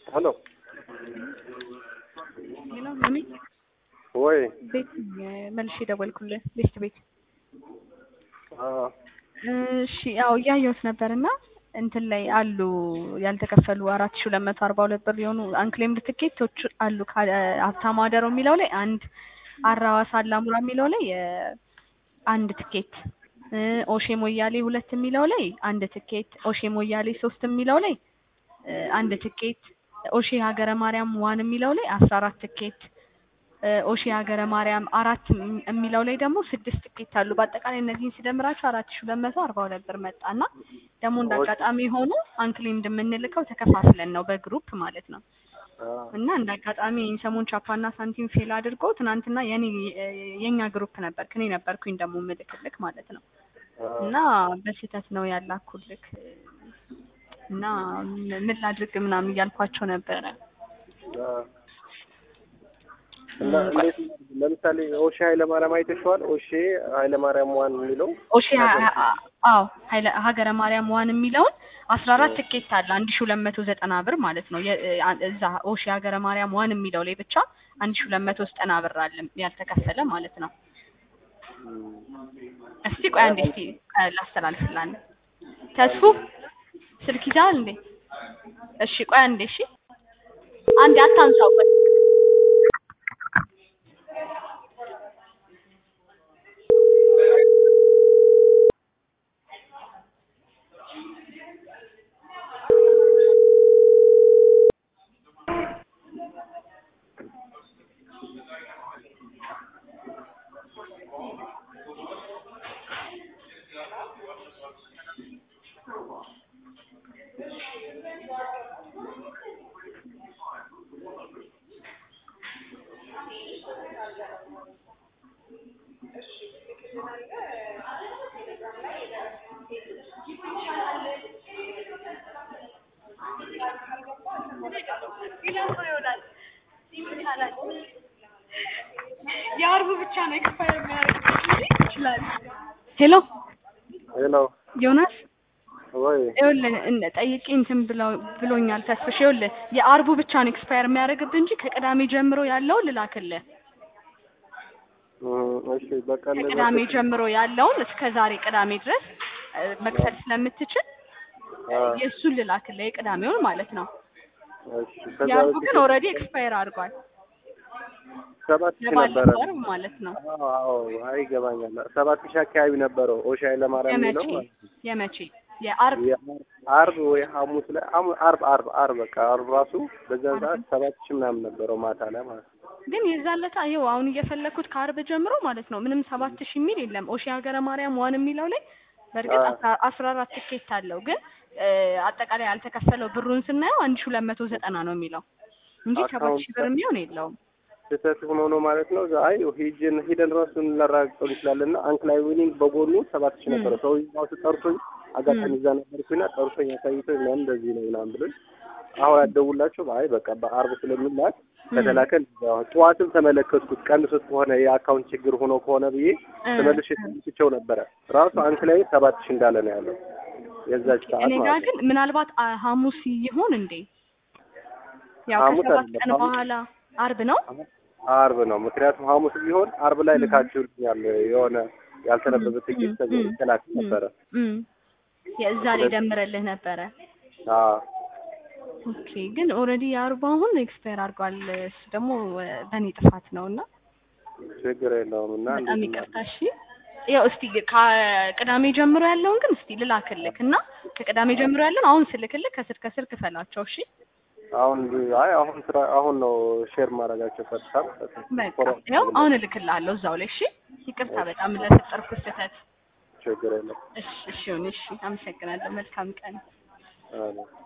ሄሎ ሄሎ ማሚ ወይ ቤት መልሼ ደወልኩልህ ቤት ቤት አዎ እሺ ያው እያየሁት ነበር እና እንትን ላይ አሉ ያልተከፈሉ አራት ሺ ሁለት መቶ አርባ ሁለት ብር የሆኑ አንክሌምድ ትኬቶች አሉ ካለ ሀብታሙ አደረው የሚለው ላይ አንድ አራዋሳ አላሙራ የሚለው ላይ የ- አንድ ትኬት እ ኦሼ ሞያሌ ሁለት የሚለው ላይ አንድ ትኬት ኦሼ ሞያሌ ሶስት የሚለው ላይ እ አንድ ትኬት ኦሼ ሀገረ ማርያም ዋን የሚለው ላይ አስራ አራት ትኬት እ ኦሼ ሀገረ ማርያም አራት እም- የሚለው ላይ ደግሞ ስድስት ትኬት አሉ። በአጠቃላይ እነዚህን ሲደምራቸው አራት ሺ ሁለት መቶ አርባ ሁለት ብር መጣ እና ደግሞ እንደ አጋጣሚ ሆኖ አንክሌምድ የምንልከው ተከፋፍለን ነው በግሩፕ ማለት ነው። አዎ እና እንደ አጋጣሚ ሰሞን ቻፓና ሳንቲም ፌል አድርጎ ትናንትና የኔ የኛ ግሩፕ ነበር እኔ ነበርኩኝ ደግሞ ምልክልክ ማለት ነው አዎ እና በስህተት ነው ያላኩልክ እና ምን ላድርግ ምናምን እያልኳቸው ነበረ። አዎ እና እንዴት ለምሳሌ ኦሼ ኃይለማርያም አይተሽዋል? ኦሼ ኃይለማርያም ዋን የሚለው ኦሼ አዎ ኃይለ ሀገረ ማርያም ዋን የሚለውን አስራ አራት ትኬት አለ አንድ ሺ ሁለት መቶ ዘጠና ብር ማለት ነው። የ- አ- እዛ ኦሼ ሀገረ ማርያም ዋን የሚለው ላይ ብቻ አንድ ሺ ሁለት መቶ ዘጠና ብር አለ ያልተከፈለ ማለት ነው። እስቲ ቆይ አንዴ እስቲ እ ላስተላልፍላን ተስፉ ስልክ ይዛል እንዴ? እሺ ቆይ አንዴ እሺ አንዴ አታንሳው ቆይ የአርቡ ብቻ ነው ኤክስፓየር የሚያደርግ ይችላል። ሄሎ ሄሎ ዮናስ ወይ ይኸውልህ እነ- ጠይቄ እንትን ብለው ብሎኛል ተስፍሽ ይኸውልህ የአርቡ ብቻ ነው ኤክስፓየር የሚያደርግብህ እንጂ ከቅዳሜ ጀምሮ ያለውን ልላክልህ እም፣ እሺ በቃ እንደዛ ከቅዳሜ ጀምሮ ያለውን እስከ ዛሬ ቅዳሜ ድረስ እ፣ መክፈል ስለምትችል እ፣ አዎ የእሱን ልላክልህ የቅዳሜውን ማለት ነው እሺ ከዛ የአርቡ በፊት ግን ኦልሬዲ ኤክስፓየር አድርጓል ሰባት ሺህ ነበረ ለባለፈው ወር ማለት ነው አዎ አዎ አይ ይገባኛል ሰባት ሺህ አካባቢ ነበረው ኦሼ ኃይለማርያም የመቼ የሚለው ማለት ነው። የመቼ የአርብ አርብ ወይ ሐሙስ ላይ አሙ- አርብ አርብ አርብ በቃ አርብ ራሱ በዛን ሰዓት ሰባት ሺህ ምናምን ነበረው ማታ ላይ ማለት ነው። ግን የዛን ዕለት ይኸው አሁን እየፈለኩት ከአርብ ጀምሮ ማለት ነው ምንም ሰባት ሺህ የሚል የለም። ኦሺ ሀገረ ማርያም ዋን የሚለው ላይ በእርግጥ አዎ። አስራ- አስራ አራት ትኬት አለው ግን እ፣ አጠቃላይ ያልተከፈለው ብሩን ስናየው አንድ ሺህ ሁለት መቶ ዘጠና ነው የሚለው እንጂ ሰባት ሺህ ብር የሚሆን የለውም። ስህተት ሆኖ ነው ማለት ነው። አይ ሂጅን ሂደን ራሱ ልናረጋግጠው እንችላለን እና አንክላይ ዊኒንግ በጎኑ ሰባት ሺህ ነበረ። ሰው ራሱ ጠርቶኝ አጋጣሚ እዛ ነበርኩና ጠርቶኝ አሳይቶኝ ምናምን እንደዚህ ነው ምናምን ብሎኝ አሁን ያደውላቸው አይ በቃ በአርብ ስለሚላክ ከተላከ ጠዋትም ተመለከትኩት ቀንሶት ከሆነ የአካውንት ችግር ሆኖ ከሆነ ብዬ እ፣ ተመልሼ ተመልክቼው ነበረ። ራሱ አንክላይ ሰባት ሺህ እንዳለ ነው ያለው የዛች ሰዓት እኔ ጋር ማለት ነው። ግን ምናልባት አ- ሐሙስ ይሆን እንዴ? ያው ሐሙስ ከሰባት አይደለም፣ ቀን ሐሙስ- በኋላ አርብ ነው። አርብ ነው። ምክንያቱም ሐሙስ ቢሆን አርብ ላይ ልካችሁልኛል የሆነ ያልተነበበ ትኬት ም፣ ተገ- ም፣ ተላክ ም፣ ነበረ። ም። የእዛ ላይ ደምረልህ ነበረ። አዎ ኦኬ ግን ኦልሬዲ የአርባ አሁን ኤክስፓየር አድርጓል። እሱ ደግሞ እ፣ በእኔ ጥፋት ነው እና ችግር የለውም እና በጣም እንዴት ይቅርታ። እሺ ያው እስቲ ከቅዳሜ ጀምሮ ያለውን ግን እስቲ ልላክልክ እና ከቅዳሜ ጀምሮ ያለውን አሁን ስልክልክ ከስር ከስር ክፈላቸው። እሺ አሁን አይ አሁን ስራ አሁን ነው ሼር ማድረጋቸው ቀጥታ በቃ ያው አሁን እልክልሃለሁ እዛው ላይ። እሺ ይቅርታ በጣም ለፈጠርኩት ስህተት። ችግር የለም። እሺ እሺ ይሁን። እሺ አመሰግናለሁ። መልካም ቀን። አዎ